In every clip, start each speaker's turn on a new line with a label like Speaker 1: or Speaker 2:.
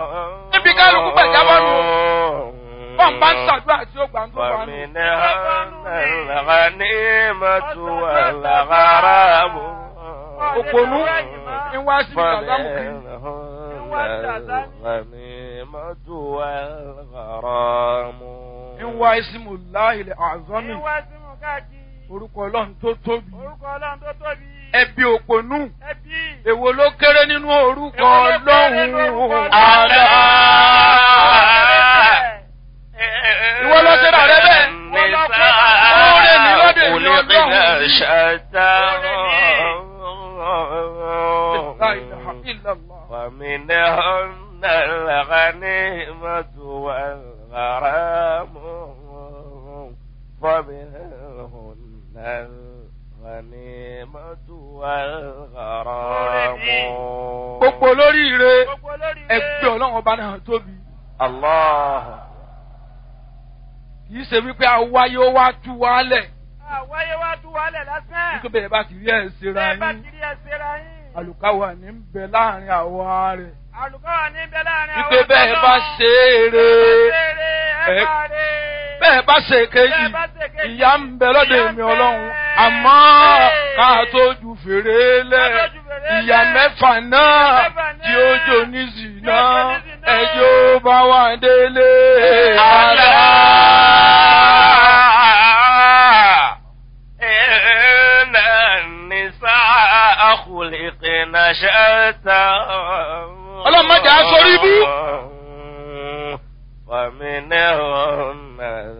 Speaker 1: níbi kálukú gbàjábọ́ nù bọ́n bá ń ṣàdúrà tí ó gbà ń tó wà nù.
Speaker 2: فمنها الغنيمة والغرام
Speaker 1: òpònú ń wá sí ìdàgbàmù kiri.
Speaker 2: فمنهن الغنيمة والغرام
Speaker 1: ń wá ìsìmù láìlẹ̀ àzọ́mì
Speaker 3: Ìwà sí mú káàkiri.
Speaker 1: orúkọ ọlọ́run tó tóbi.
Speaker 3: Orúkọ Ọlọ́run tó tóbi.
Speaker 1: ẹbí òpònú
Speaker 3: Ẹbí.
Speaker 1: èwo ló kéré nínú orúkọ
Speaker 3: Èwo ló kéré nínú orúkọ
Speaker 1: ọlọ́run
Speaker 3: Ọlọ́run?
Speaker 1: àlá. Ìwọ lọ sí ra rẹ bẹ́ẹ̀. Oore ni lọ́dọ̀ èmi Ọlọ́run. La ilaha illallah.
Speaker 2: ومنهن الغنيمة والغرام ومنهن الغنيمة والغرام
Speaker 1: gbogbo olóríire
Speaker 3: Gbogbo olórí
Speaker 1: ẹgbẹ́ ọlọ́run ọba náà tóbi
Speaker 2: الله
Speaker 1: kì í ṣe wípé awáyé ó wá tú wálẹ̀
Speaker 3: Àwáyé wá tú wálẹ̀ lásán.
Speaker 1: nítorí bẹ́ẹ̀ bá ti rí ẹ̀ ṣera
Speaker 3: Bẹ́ẹ̀ bá
Speaker 1: yín
Speaker 3: kiri ẹsẹ̀ ra yín.
Speaker 1: àlùkáwà ní ń bẹ láàrin àwa rẹ̀
Speaker 3: Àlùkọ́ wà níbẹ̀ láàrin àwọn
Speaker 1: wípé bẹ́ẹ̀ bá ṣe é re ẹ- bẹ́ẹ̀ bá ṣe kejì ìyá ń bẹ lọ́dọ̀ èmi ọlọ́run àmọ́ ká tó ju fèrè lẹ̀ ìyá mẹ́fà náà tí ó jò ní zìnà ẹjọ́ bá wà délé
Speaker 2: ألا
Speaker 1: àlá.
Speaker 2: إن النساء خلقن شتى
Speaker 1: Ọlọ́run má jẹ́ á sórí ibú.
Speaker 2: ومنهن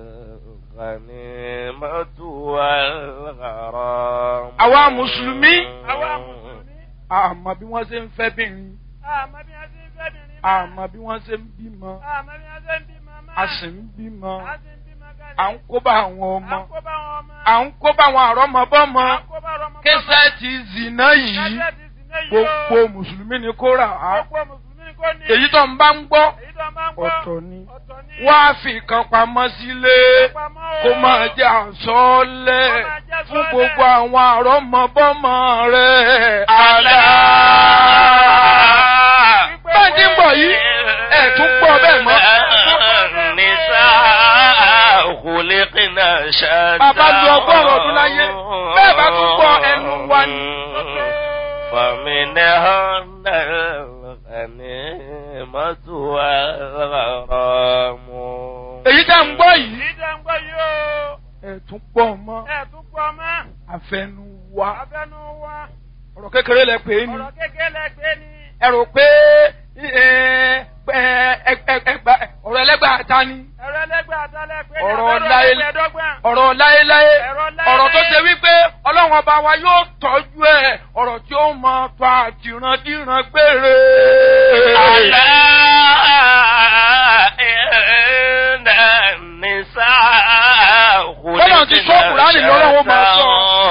Speaker 2: الغنيمة والغرام
Speaker 1: Àwa Mùsùlùmí.
Speaker 3: Àwa Mùsùlùmí.
Speaker 1: àmọ́ bí wọ́n ṣe ń fẹ́ bìnrin
Speaker 3: Àmọ́ bí wọ́n ṣe ń fẹ́ bìnrin náà.
Speaker 1: àmọ́ bí wọ́n ṣe ń bímọ
Speaker 3: Àmọ́ bí wọ́n ṣe ń bímọ máa.
Speaker 1: a sì ń bímọ
Speaker 3: A sì ń bímọ kalẹ̀.
Speaker 1: à ń kó bá àwọn
Speaker 3: À
Speaker 1: ọmọ
Speaker 3: ń kó bá wọn ọmọ.
Speaker 1: à ń kó bá àwọn àrọ́mọbọ́mọ
Speaker 3: À ń kó bá ọmọ.
Speaker 1: kẹsẹ́ẹ̀tì zìnà yìí
Speaker 3: Kásẹ̀tì sì ní yìí o.
Speaker 1: gbogbo mùsùlùmí ni kó rà á
Speaker 3: Gbogbo Mùsùlùmí ni kò ní.
Speaker 1: èyí tó ń bá ń gbọ́
Speaker 3: Èyí tó máa ń gbọ́.
Speaker 1: ọ̀tọ̀ ni
Speaker 3: Ọ̀tọ̀ ni.
Speaker 1: wá fi kan pamọ́ sílé
Speaker 3: Pamọ́ o.
Speaker 1: kó máa jẹ́ àsọ́ọ́lẹ̀
Speaker 3: Kó máa jẹ́
Speaker 1: fún
Speaker 3: àsọ́ọ́lẹ̀.
Speaker 1: gbogbo àwọn àrọ́mọbọ́mọ rẹ̀ àlá. bẹ́ẹ̀ ti ń bọ̀ yìí ẹ̀ tún gbọ́ bẹ́ẹ̀ mọ́.
Speaker 2: النساء خلقن شتى
Speaker 1: Bàbá lu ọgọ́rùn-ún ọdún láyé, bẹ́ẹ̀ bá tún gbọ́ ẹnu wa ni.
Speaker 2: فمنهن الغنيمة والغرام
Speaker 1: èyí tá ń gbọ́ yìí
Speaker 3: Èyí tó ń gbọ́ yìí o.
Speaker 1: ẹ̀ tún pọ̀ mọ́
Speaker 3: Ẹ̀ tún pọ̀ mọ́.
Speaker 1: àfẹnu wa
Speaker 3: Abẹ́nu wa.
Speaker 1: ọ̀rọ̀ kékeré lẹ pè é ni
Speaker 3: Ọ̀rọ̀ kékeré lẹ́gbẹ́ ni.
Speaker 1: ẹ rò pé ẹ, ẹ, ẹ, ẹ, ẹgbà- ọ̀rọ̀ ẹlẹ́gbàá ta ni
Speaker 3: Ẹ̀rọ ẹlẹ́gbẹ́ àtàlẹ́ pé ní
Speaker 1: Ọ̀rọ̀
Speaker 3: abẹ́rẹ́
Speaker 1: láyé-
Speaker 3: ẹgbẹ̀ẹ́dọ́gbọ̀n.
Speaker 1: ọ̀rọ̀ láéláé
Speaker 3: Ọ̀rọ̀ láéláé.
Speaker 1: ọ̀rọ̀ tó ṣe wípé ọlọ́run ọba wa yóò tọ́jú ẹ̀ ọ̀rọ̀ tí ó mọ tó àtìrandíran gbére.
Speaker 2: ألا إن النساء
Speaker 1: Bọ́lá ti sọ Kùránì lọ́wọ́ wọn máa sọ.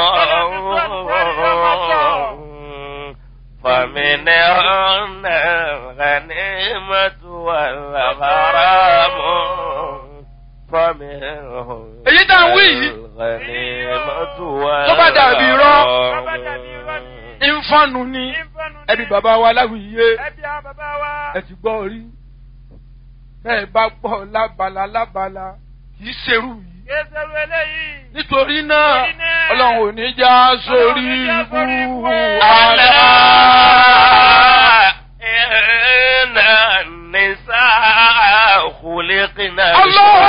Speaker 2: فمنهن الغنيمة والغرام فمنهن
Speaker 1: Èyí tá à ń wí yìí.
Speaker 2: الغنيمة
Speaker 1: Tó bá dàbí irọ́.
Speaker 3: Tó bá dàbí irọ́ ni.
Speaker 1: ìfọ̀nù ni
Speaker 3: Ìfọ̀nù ni.
Speaker 1: ẹbí bàbá wa láwùyé
Speaker 3: Ẹbí àwọn bàbá wa.
Speaker 1: ẹ ti gbọ́ rí bẹ́ẹ̀ bá gbọ́ lábala lábala kì í ṣerú yìí.
Speaker 3: Kéṣerú eléyìí.
Speaker 1: nítorí náà
Speaker 3: Nítorí náà,
Speaker 1: ọlọ́run ò ní já sórí
Speaker 3: Ọlọ́run ò ní já sórí
Speaker 1: ibú
Speaker 3: ibú.
Speaker 1: àlá.
Speaker 2: إن النساء خلقن
Speaker 1: الله